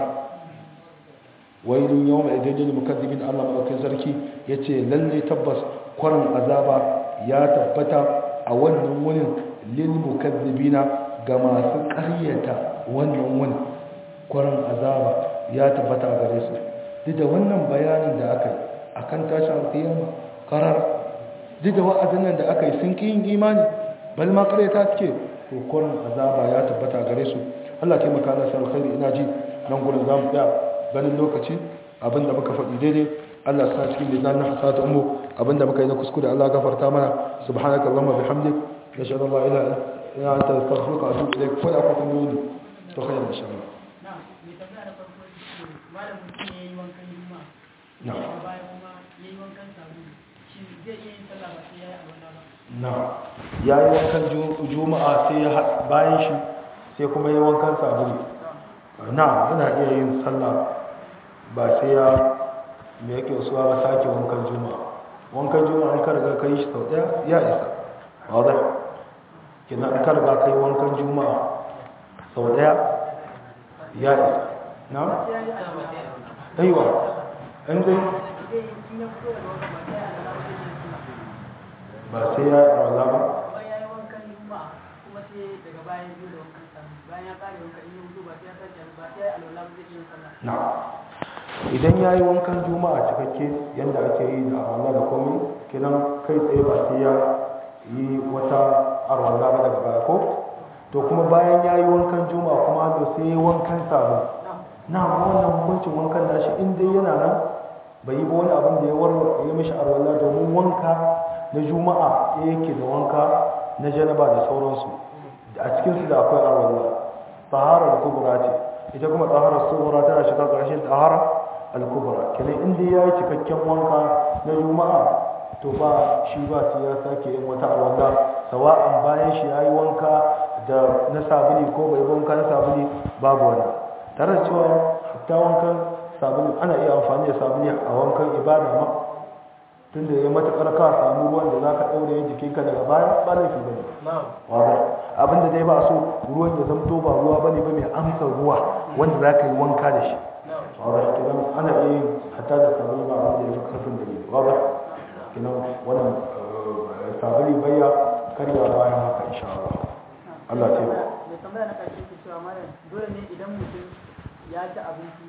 wailun yawma idan jini mukazzibin Allah madaukakin sarki yace lalle tabbas kwarin azaba ya tabbata a wannan wurin lil mukazzibina ga masu ƙaryata wannan wurin kwarin azaba ya tabbata a gare su duk da wannan bayanin da aka yi akan tashin alƙiyama karar duk da wa'azin nan da aka yi sun ƙi yin imani bal ma ƙaryata suke to kwarin azaba ya tabbata a gare su Allah taimaka na sa alkhairi ina ji nan gurin za mu tsaya ganin lokaci abinda muka faɗi daidai Allah sa cikin lisan na hasata ummu abinda muka yi na kuskure Allah gafarta mana subhanaka allahumma bihamdik nashhadu an la ilaha illa anta astaghfiruka wa atubu ilaik ko da ku kun yi to khairan insha Allah na'am mai tambaya da farko shi malam mutum yayi wankan juma'a na'am daga baya kuma yayi wankan sabulu shi zai iya yin sallah ba sai yayi alwala ba na'am yayi wankan ju- juma'a sai ya ha- bayan shi sai kuma yayi wankan sabulu na'am yana iya yin sallah ba sai ya me yake wasu ba sake wankan juma'a wankan juma'a an karga ka yi shi sau daya ya isa wadda kina an karga ka yi wankan juma'a sau daya ya isa na? aiwa an dai zai yi in ya fito daga wankan ba sai ba sai ya alwala ba zai yi sallah ya yi rawala ba kuma ya yi wankan juma'a kuma sai daga baya ya zo da wankan sabulu bayan ya kare wankan in ya fito ba sai ya sake ba sai ya yi alwala ba zai iya yin sallah na idan ya yi wankan juma'a cikakke yadda ake yi da arwala da komai kinan kai tsaye ba sai ya yi wata arwala ba daga baya ko to kuma bayan ya yi wankan juma'a kuma da sai ya yi wankan sabon na wannan hukuncin wankan nashi in dai yana nan bai yi ba wani abin da ya warware ya mishi arwala domin wanka na juma'a ya yake da wanka na janaba da sauransu a cikinsu da akwai arwala taharar kubura ce ita kuma taharar tsohora tana shiga ƙarshen tahara al-kubra kenan inda yayi cikakken wanka na juma'a to ba shi ba sai ya sake yin wata alwala sawa'an bayan shi yayi wanka da na sabuli ko bai wanka na sabuli babu wannan tare da cewa hatta wankan sabuli ana iya amfani da sabuli a wankan ibada ma tunda ya matakar ka samu ruwan da zaka daure jikinka daga baya ba laifi bane wadda abinda dai ba so ruwan ya zamto ba ruwa bane ba mai amsa ruwa wanda zaka yi wanka da shi wadda kiran ana iya hatta da sabuli ba abin da ya fi karfin da ne wadda kiran wannan sabuli bayya karya bayan haka insha Allah Allah ce ba mai tambaya na karshe ke cewa malam dole ne idan mutum ya ci abinci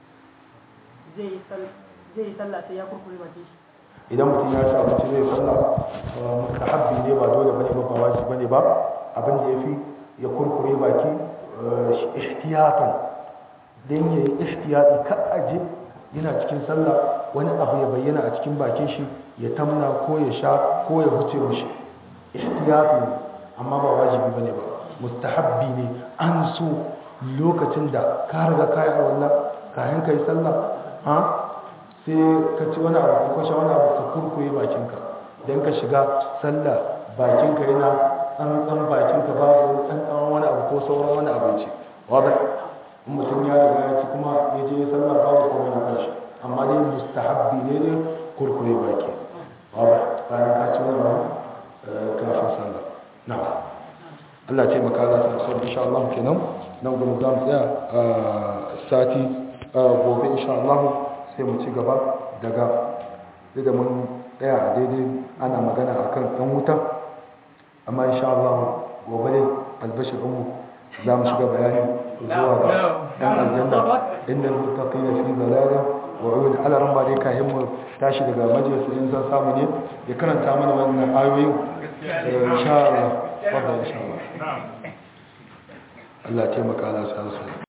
zai yi sallah sai ya kurkure bakin shi idan mutum ya ci abinci zai sallah mustahabbi ne ba dole bane ba ba wajibi bane ba abin da yafi ya kurkure baki ihtiyatan dan yayi ihtiyati ka aje yana cikin sallah wani abu ya bayyana a cikin bakin shi ya tamna ko ya sha ko ya huce mishi ihtiyati ne amma ba wajibi bane ba mustahabbi ne an so lokacin da ka riga kai a wannan kayan kai sallah ha sai ka ci wani abu ko sha wani abu ka kurkure bakinka don ka shiga sallah bakinka yana tsantsan bakinka babu tsantsan wani abu ko sauran wani abinci wadda in mutum ya riga ya ci kuma ya je ya sallah babu komai na kanshi amma dai mustahabbi ne ne kurkure baki wadda bayan ka ci wani abu kafin sallah na Allah ce maka za ta sau insha Allah kenan nan gudu za mu tsaya sati gobe insha Allah sai mu ci gaba daga da mun tsaya a daidai ana magana a kan ɗan wuta amma insha Allah gobe ne albashir ɗinmu za mu shiga bayani zuwa ga ɗan aljanna inda mutaqi na fi zalala wa uyun ala ran ba dai kayan mu tashi daga majalisa in zan samu ne ya karanta mana wannan ayoyin insha Allah wadda insha Allah Allah taimaka Allah sa